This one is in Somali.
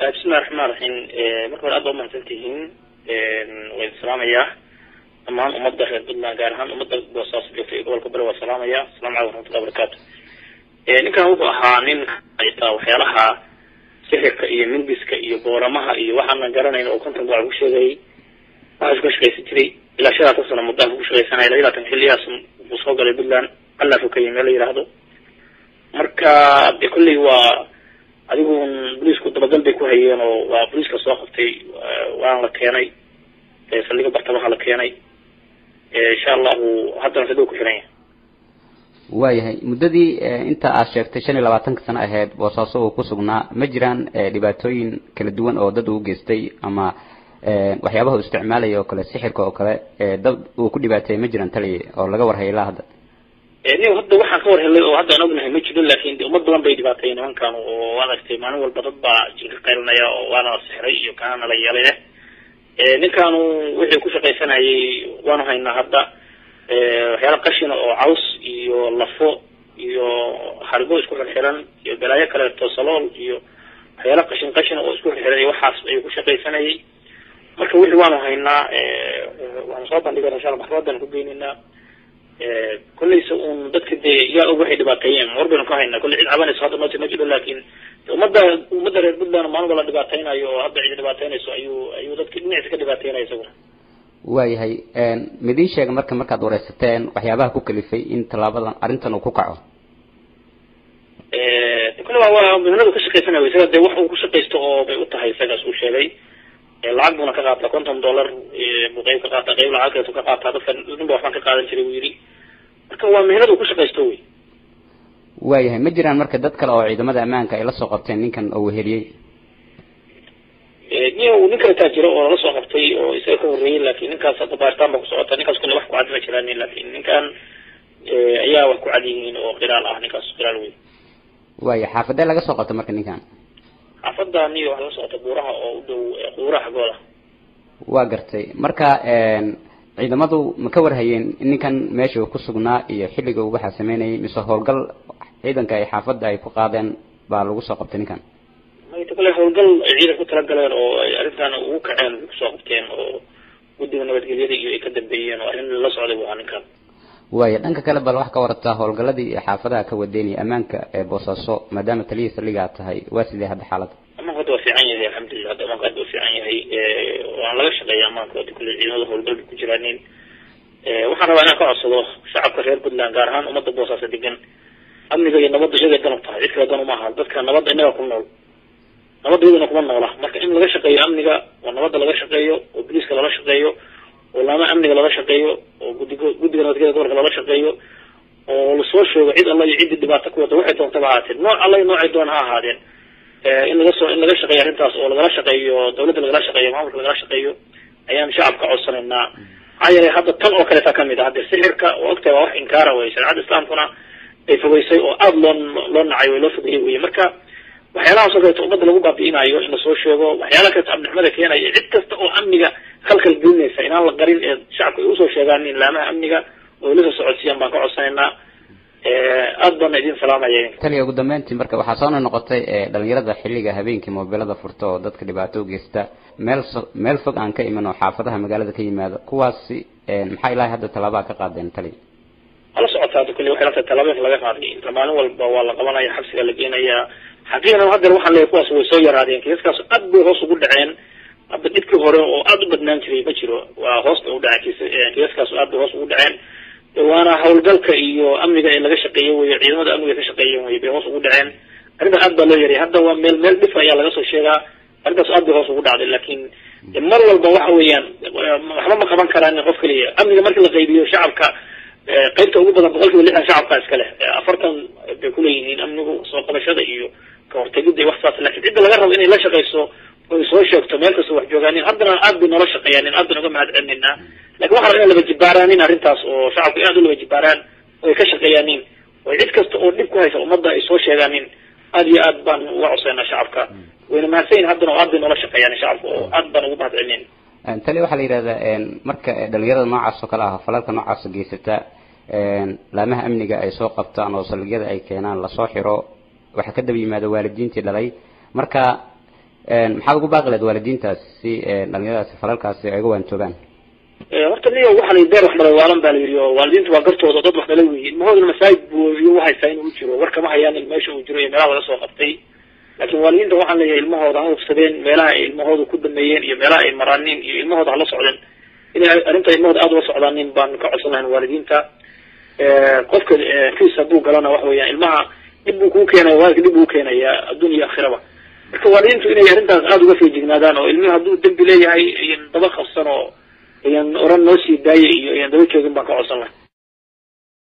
bismillahi raxmaan raxiim marka hore aad baa umahadsan tihiin waa idin salaamayaa dhammaan ummadda reer puntland gaar ahaan ummadda boosaaso joogtay gobolka bari waa salaamaya asalamu calaykum raxmatullahi barakatu ninkan wuxuu ahaa nin haysta waxyaalaha sixirka iyo mindiska iyo booramaha iyo waxaanan garanayn oo konton baa ku sheegayay waxaas ka shaqaysan jiray ilaa shan laatan sano muddaanka ku shaqaysanaya laba laatan xilliyaas uu soo galay puntland allah rukayay meel la yidhaahdo marka de kolley waa adigu boliisku dabagal bay ku hayeen oo waa boliiska soo qabtay waana la keenay saldhiga bartamaha la keenay insha allahu haddana siduu ku xiran yahay waayahay muddadii inta aad sheegtay shan iyo labaatanka sano ahayd boosaaso uu ku sugnaa ma jiraan dhibaatooyin kala duwan oo dad uu geystay ama waxyaabaha uu isticmaalaya oo kale sixirka oo kale dad uu ku dhibaateeyay ma jiraan taliya oo laga warhaya ilaa hadda ni hadda waxaan ka war helay oo hadda aan ognahay ma jiro laakin ummad badan bay dhibaateeyeen nimankan oo aragtay maalin walba dad baa jinka qaylinaya oo waana la sixray iyo kaana la yeelay ninkaanu wixii ku shaqaysanayay waanu haynaa hadda waxyaala qashina oo caws iyo lafo iyo haribo isku xirxiran iyo balaayo kaleeto salool iyo waxyaala qashin qashina oo isku xirxiran iyo waxaas ayuu ku shaqaysanayay marka wixii waanu haynaa waanu soo bandhigana insha alla maxkamadan ku geynaynaa kolleysa un dadka dee yaa og waxay dhibaateeyeen war baynu ka haynaa kolley cid cabanayso hadda nooti ma jiro laakin ummadda ummadda reer puntland maalin wala dhibaateynayo oo hadda cidi dhibaateynayso ayuu ayuu dadka dhinaciisa ka dhibaateynaya isaguna waayahay midiin sheega marka markaad wareysateen waxyaabaha ku kalifay in tallaabadan arrintan uu ku kaco kole waa waa mihnadu ka shaqaysanaya isaga dee wax uu ku shaqaysto oo bay u tahay isagaas uu sheegay lacag buuna ka qaataa konton dollar buu qayb ka qaataa qayb lacag kaleetu ka qaataa dadka nin ba waxbaan ka qaadan jiray buu yidhi marka waa mihnad uu ku shaqaysto wey waayahay ma jiraan marka dad kale oo ciidamada ammaanka ay la soo qabteen ninkan oo weheliyey niyo nin kaletaa jiro oo lala soo qabtay oo isaga ka horreeyey laakin ninkaas hadda baaritaan ba ku socota ninkaas kule wax ku cad ma jiraan laakin ninkan ayaa wax ku cad yihiin oo qiraal ah ninkaas qiraal wey waaya xaafadee laga soo qabta marka ninkan xaafadda niyo wax la socota buuraha oo u dhow quuraha xaggooda waa gartay marka ciidamadu ma ka warhayeen in ninkan meesha uu ku sugnaa iyo xilliga uu waxaa sameynayay mise howlgal ciidanka ay xaafadda ay ku qaadeen baa lagu soo qabtay ninkan mayta kale howlgal ay ciidan ku talagaleen oo ay arrintan ugu kaceen kusoo qabteen oo guddiga nabadgelyada iyo ay ka dambeeyeen oo arrin la socday bu ahaa ninkan waaya dhanka kale bal wax ka warataa howlgaladii xaafadaha ka wadeynaya ammaanka ee boosaaso maadaama taliyihii saldhigaa tahay waa sidee hadda xaalada amaanka hadda waa fiican yahay alxamdulilah hadda amaanka hadda waa fiican yahay waan laga shaqeeya amaanka hadda kulle ciidamada howlgal bay ku jiraanin waxaan rabaa inaan ka codsado shacabka reer puntland gaar ahaan ummadda boosaaso degan amniga iyo nabadda iyagay dan u tahay cid kale dan uma aha dadka nabadda innaga ku nool nabadda iyadana kuma noola marka in laga shaqeeyo amniga oo nabadda laga shaqeeyo oo boliiska lala shaqeeyo oo laama amniga lala shaqeeyo oo guddiga guddiga nabadgelyada gobolka lala shaqeeyo oo lasoo sheego cid alla iyo ciddii dhibaato ku wada waxay doontaba ahaatee nooc alla iyo noocay doon ha ahaadeen in laga soo in laga shaqeeyo arrintaas oo lagala shaqeeyo dawladda lagala shaqeeyo maamulka lagala shaqeeyo ayaan shacabka codsanaynaa maxaa yeelay hadda tan oo kaleeta kamid ah hadde sixirka oo ogtahay waa wax inkaara wey shareecada islaamkuna ay fogeysay oo aada loo loo nacay way loo fogeeyey wey marka waxyaalahaas oo kaleeto ummadda lagu baabi'inayo in lasoo sheego waxyaalaha kaleeto amnixmada keenaya cid kasta oo amniga khalkhal gelinaysa inaan la qarin ee shacabka ay usoo sheegaan in laamaha amniga oo ila soo socodsiiyaan baan ka codsanaynaa aada baana idin salaamaya taliya ugu dambeyntii marka waxaa soo noqotay dhalinyarada xilliga habeenkii moobilada furta oo dadka dhibaato u geysta meel meel fog aan ka iman oo xaafadaha magaalada ka yimaado kuwaasi maxaa ilaahay hadda tallaabaa ka qaadeen taliya hala socotaa hadda kulli waxay la tahay tallaabooyinka laga qaaday inta maalin walba waa la qabanaya xabsiga la geenayaa xaqiiqatan haddeer waxaan leeyahay kuwaas way soo yaraadeen kiisaskaas aad bay hoos ugu dhaceen hadda dhibkii hore oo aada u badnaan jiray ma jiro waa hoos bay u dhaceen kiisaskaas aad bay hoos ugu dhaceen waana howlgalka iyo amniga ee laga shaqeeyo wey ciidamada amniga ka shaqeeyen wey bay hoos ugu dhaceen arrintaas aad baa loo yaray hadda waa meel meel dhif ayaa laga soo sheegaa arrintaas aad bay hoos ugu dhacday laakiin mar walba waxa weeyaan waxba ma qaban karaan qof keliya amniga markii la qaybiyo shacabka qaybta ugu badan boqol kiiba lixdan shacabka iska leh afartan bay kuleeyihiin amnigu soo qabashada iyo ka hortegida iyo wax saas lakin cidda laga rabo inay la shaqeyso oy soo sheegto meel kasta wax joogaanin haddana aad bay noola shaqeeyaanin aad baan uga mahad celinaynaa lakin waxaa raba inay laba jibaaraanin arrintaas oo shacabku aad u laba jibaaraan oo ay ka shaqeeyaanin oo cid kasta oo dhib ku haysa ummadda ay soo sheegaanin aad iyo aad baan uga codsaynaa shacabka wayna mahadsan yihin haddana oo aad bay noola shaqeeyaanin shacabka oo aad baan ugu mahad celinayna tali waxaa la yidhahdaa marka dhalinyarada noocaas oo kale ah falalka noocaas geysata laamaha amniga ay soo qabtaan oo saldhigyada ay keenaan lasoo xiro waxaa ka daba yimaada waalidiintii dhalay marka maxaad ugu baaqi lahayd waalidiintaas si dhalinyaradaasi falalkaasi ay uga waantoogaan horta niyo waxaa la deer wax dhalay waalan baa la yidhi oo waalidiintu waa gartooda dad wax dhalay weyi ilmahoodana masaajid buu iyu haysaa inuu jiro war kama hayaan il meesha uu jiro iyo meelaha laga soo qabtay laakiin waalidiinta waxaan leeyahay ilmahooda ha hufsadeen meelaha ay ilmahooda ku dameeyeen iyo meelaha ay maraanin iyo ilmahooda hala socdeen inay arrinta ilmahooda aada ula socdaanin baan ka codsan lahayn waalidiinta qofka kiis hadduu galana waxa weeyaan ilmaha dhib buu kuu keenaya waalidka dhib buu keenaya adduun iyo aakhiraba marka waalidiintu inay arrintaas aada uga feejignaadaan oo ilmihi hadduu dembi leeyahay ayan daba qabsan oo ayan oran noo sii daaya iyo ayan daba joogin baan ka codsan lahay